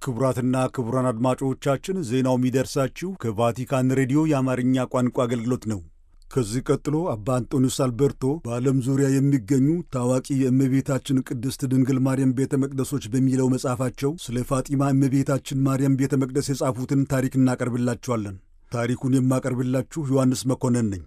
ክቡራትና ክቡራን አድማጮቻችን ዜናው የሚደርሳችሁ ከቫቲካን ሬዲዮ የአማርኛ ቋንቋ አገልግሎት ነው። ከዚህ ቀጥሎ አባ አንጦኒዮስ አልበርቶ በዓለም ዙሪያ የሚገኙ ታዋቂ የእመቤታችን ቅድስት ድንግል ማርያም ቤተ መቅደሶች በሚለው መጽሐፋቸው ስለ ፋጢማ እመቤታችን ማርያም ቤተ መቅደስ የጻፉትን ታሪክ እናቀርብላችኋለን። ታሪኩን የማቀርብላችሁ ዮሐንስ መኮንን ነኝ።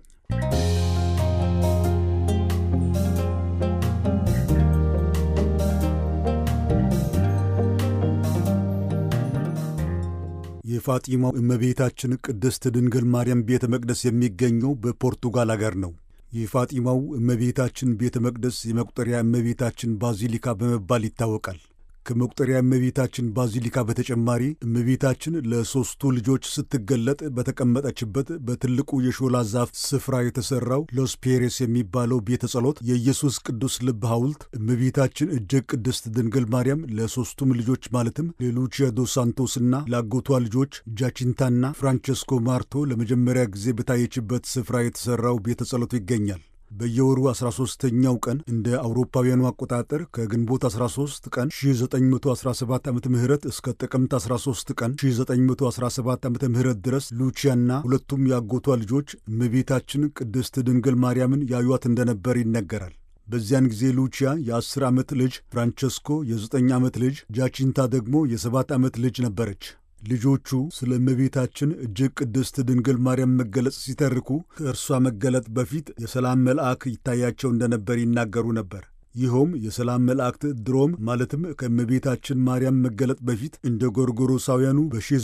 የፋጢማው እመቤታችን ቅድስት ድንግል ማርያም ቤተ መቅደስ የሚገኘው በፖርቱጋል አገር ነው። የፋጢማው እመቤታችን ቤተ መቅደስ የመቁጠሪያ እመቤታችን ባዚሊካ በመባል ይታወቃል። ከመቁጠሪያ እመቤታችን ባዚሊካ በተጨማሪ እመቤታችን ለሦስቱ ልጆች ስትገለጥ በተቀመጠችበት በትልቁ የሾላ ዛፍ ስፍራ የተሠራው ሎስ ፔሬስ የሚባለው ቤተ ጸሎት የኢየሱስ ቅዱስ ልብ ሐውልት እመቤታችን እጅግ ቅድስት ድንግል ማርያም ለሦስቱም ልጆች ማለትም ለሉቺያ ዶ ሳንቶስና ለአጎቷ ልጆች ጃቺንታና ፍራንቸስኮ ማርቶ ለመጀመሪያ ጊዜ በታየችበት ስፍራ የተሠራው ቤተ ጸሎቱ ይገኛል። በየወሩ 13ኛው ቀን እንደ አውሮፓውያኑ አቆጣጠር ከግንቦት 13 ቀን 1917 ዓ ም እስከ ጥቅምት 13 ቀን 1917 ዓ ም ድረስ ሉቺያና ሁለቱም ያጎቷ ልጆች እመቤታችን ቅድስት ድንግል ማርያምን ያዩት እንደነበር ይነገራል። በዚያን ጊዜ ሉቺያ የ10 ዓመት ልጅ፣ ፍራንቸስኮ የ9 ዓመት ልጅ፣ ጃቺንታ ደግሞ የ7 ዓመት ልጅ ነበረች። ልጆቹ ስለ እመቤታችን እጅግ ቅድስት ድንግል ማርያም መገለጽ ሲተርኩ ከእርሷ መገለጥ በፊት የሰላም መልአክ ይታያቸው እንደነበር ይናገሩ ነበር። ይኸውም የሰላም መላእክት ድሮም ማለትም ከእመቤታችን ማርያም መገለጥ በፊት እንደ ጎርጎሮሳውያኑ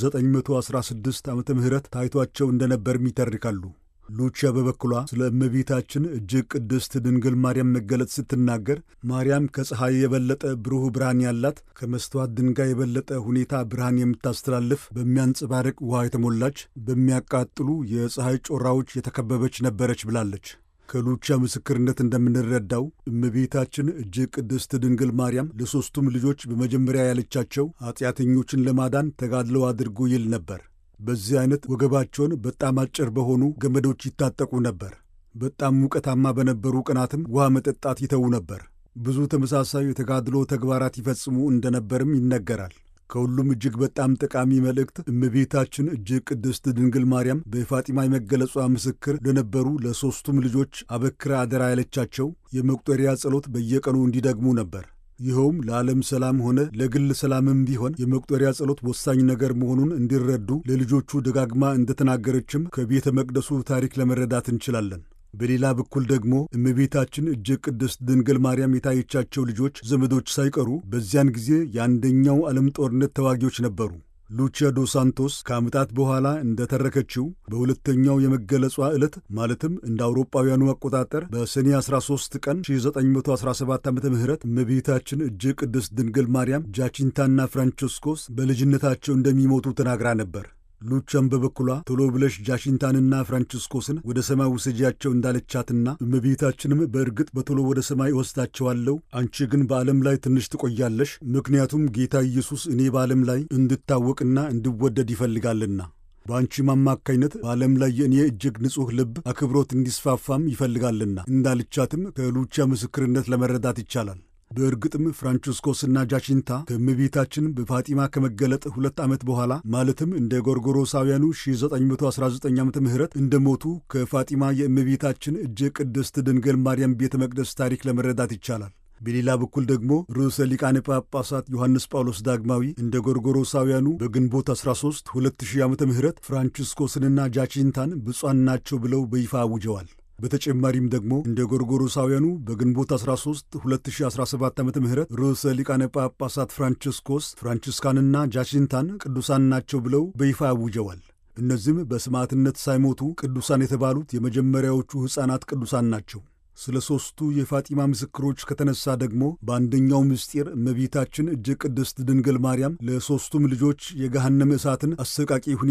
በ1916 ዓ ም ታይቷቸው እንደነበርም ይተርካሉ። ሉቺያ በበኩሏ ስለ እመቤታችን እጅግ ቅድስት ድንግል ማርያም መገለጥ ስትናገር ማርያም ከፀሐይ የበለጠ ብሩህ ብርሃን ያላት፣ ከመስተዋት ድንጋይ የበለጠ ሁኔታ ብርሃን የምታስተላልፍ፣ በሚያንጸባርቅ ውሃ የተሞላች፣ በሚያቃጥሉ የፀሐይ ጮራዎች የተከበበች ነበረች ብላለች። ከሉቺያ ምስክርነት እንደምንረዳው እመቤታችን እጅግ ቅድስት ድንግል ማርያም ለሦስቱም ልጆች በመጀመሪያ ያለቻቸው ኀጢአተኞችን ለማዳን ተጋድለው አድርጉ ይል ነበር። በዚህ አይነት ወገባቸውን በጣም አጭር በሆኑ ገመዶች ይታጠቁ ነበር። በጣም ሙቀታማ በነበሩ ቀናትም ውሃ መጠጣት ይተዉ ነበር። ብዙ ተመሳሳይ የተጋድሎ ተግባራት ይፈጽሙ እንደነበርም ይነገራል። ከሁሉም እጅግ በጣም ጠቃሚ መልእክት እመቤታችን እጅግ ቅድስት ድንግል ማርያም በፋጢማ የመገለጿ ምስክር ለነበሩ ለሦስቱም ልጆች አበክራ አደራ ያለቻቸው የመቁጠሪያ ጸሎት በየቀኑ እንዲደግሙ ነበር። ይኸውም ለዓለም ሰላም ሆነ ለግል ሰላምም ቢሆን የመቁጠሪያ ጸሎት ወሳኝ ነገር መሆኑን እንዲረዱ ለልጆቹ ደጋግማ እንደተናገረችም ከቤተ መቅደሱ ታሪክ ለመረዳት እንችላለን። በሌላ በኩል ደግሞ እመቤታችን እጅግ ቅድስት ድንግል ማርያም የታየቻቸው ልጆች ዘመዶች ሳይቀሩ በዚያን ጊዜ የአንደኛው ዓለም ጦርነት ተዋጊዎች ነበሩ። ሉቺያ ዶ ሳንቶስ ከዓመታት በኋላ እንደተረከችው በሁለተኛው የመገለጿ ዕለት ማለትም እንደ አውሮጳውያኑ አቆጣጠር በሰኔ 13 ቀን 1917 ዓ ም እመቤታችን እጅግ ቅድስት ድንግል ማርያም ጃቺንታና ፍራንቸስኮስ በልጅነታቸው እንደሚሞቱ ተናግራ ነበር። ሉቻም በበኩሏ ቶሎ ብለሽ ጃሽንታንና ፍራንቺስኮስን ወደ ሰማይ ውሰጂያቸው እንዳለቻትና እመቤታችንም በእርግጥ በቶሎ ወደ ሰማይ እወስዳቸዋለሁ፣ አንቺ ግን በዓለም ላይ ትንሽ ትቆያለሽ፣ ምክንያቱም ጌታ ኢየሱስ እኔ በዓለም ላይ እንድታወቅና እንድወደድ ይፈልጋልና በአንቺም አማካኝነት በዓለም ላይ የእኔ እጅግ ንጹሕ ልብ አክብሮት እንዲስፋፋም ይፈልጋልና እንዳልቻትም ከሉቻ ምስክርነት ለመረዳት ይቻላል። በእርግጥም ፍራንቺስኮስና ጃቺንታ ከእመቤታችን በፋጢማ ከመገለጥ ሁለት ዓመት በኋላ ማለትም እንደ ጎርጎሮሳውያኑ 1919 ዓ ም እንደሞቱ ከፋጢማ የእመቤታችን እጅግ ቅድስት ድንግል ማርያም ቤተ መቅደስ ታሪክ ለመረዳት ይቻላል። በሌላ በኩል ደግሞ ርዕሰ ሊቃነ ጳጳሳት ዮሐንስ ጳውሎስ ዳግማዊ እንደ ጎርጎሮሳውያኑ በግንቦት 13 2000 ዓ ም ፍራንቺስኮስንና ጃቺንታን ብፁዓን ናቸው ብለው በይፋ አውጀዋል። በተጨማሪም ደግሞ እንደ ጎርጎሮሳውያኑ በግንቦት 13 2017 ዓ ም ርዕሰ ሊቃነ ጳጳሳት ፍራንቺስኮስ ፍራንቺስካንና ጃቺንታን ቅዱሳን ናቸው ብለው በይፋ አውጀዋል። እነዚህም በሰማዕትነት ሳይሞቱ ቅዱሳን የተባሉት የመጀመሪያዎቹ ሕፃናት ቅዱሳን ናቸው። ስለ ሦስቱ የፋጢማ ምስክሮች ከተነሳ ደግሞ በአንደኛው ምስጢር እመቤታችን እጅግ ቅድስት ድንግል ማርያም ለሦስቱም ልጆች የገሃነመ እሳትን አሰቃቂ